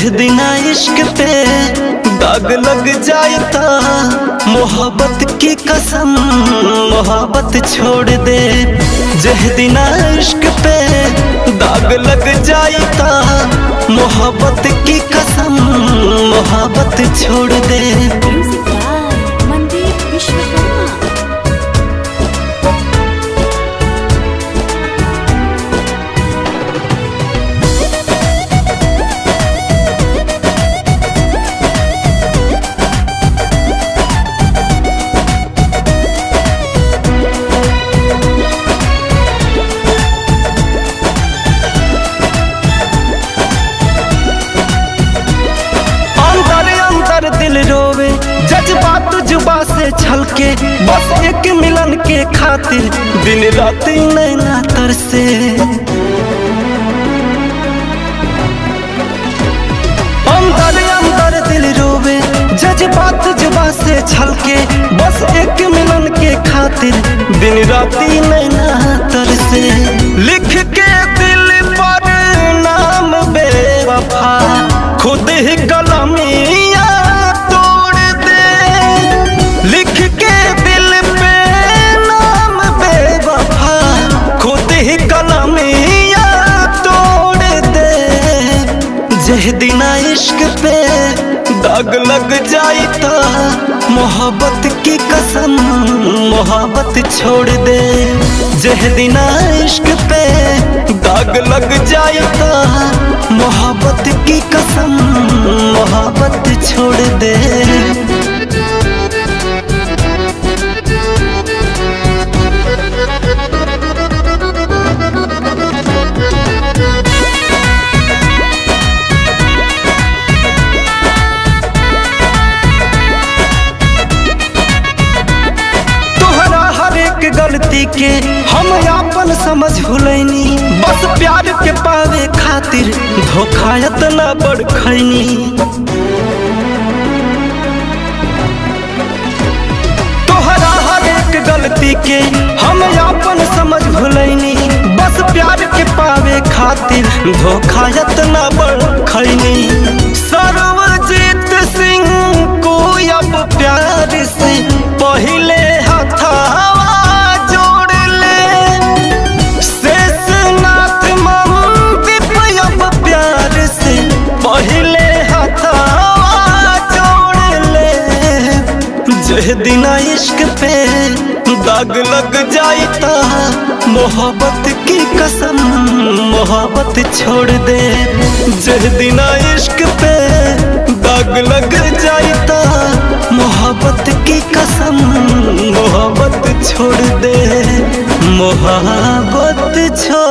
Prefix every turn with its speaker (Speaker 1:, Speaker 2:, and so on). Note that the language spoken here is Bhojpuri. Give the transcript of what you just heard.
Speaker 1: जह दिना इश्क पे दाग लग जाता मोहब्बत की कसम मोहब्बत छोड़ दे जह दिना इश्क पे दाग लग जाता मोहब्बत की कसम मोहब्बत छोड़ दे
Speaker 2: म्यूजिक बाय मनदीप विश्वकर्मा
Speaker 1: अंदर अंदर दिल रोवे जज्बात जुबा से छलके बस एक मिलन के खातिर दिन रात नैना तरसे अंदर अंदर दिल रोवे जज्बात जुबा से छलके बस एक मिलन के खातिर दिन राती नैना तरसे लिख के दिल पर नाम बेवफा खुद ही कलमिया तोड़ दे लिख के दिल पे नाम बेवफा खुद ही कलमिया तोड़ दे जह दिना इश्क पे दाग लग जाता मोहब्बत की कसम मोहब्बत छोड़ दे जह दिना इश्क पे दाग लग जाता मोहब्बत की कसम मोहब्बत छोड़ दे तोहरा हर एक गलती के हम आपन समझ भुलैनी बस प्यार के पावे खातिर धोखा इतना बड़ खैनी तोहरा हर एक गलती के हम आपन समझ भुलैनी बस प्यार के पावे खातिर धोखा इतना बड़ खैनी सर्वजीत सिंह को अब प्यार से पहले हथावा जोड़ ले शेषनाथ मंदिर अब प्यार से पहले हथावा जोड़ ले जह दिना इश्क पे दाग लग जाता मोहब्बत की कसम मोहब्बत छोड़ दे जह दिना इश्क पे दाग लग जाता मोहब्बत की कसम मोहब्बत छोड़ दे मोहब्बत छोड़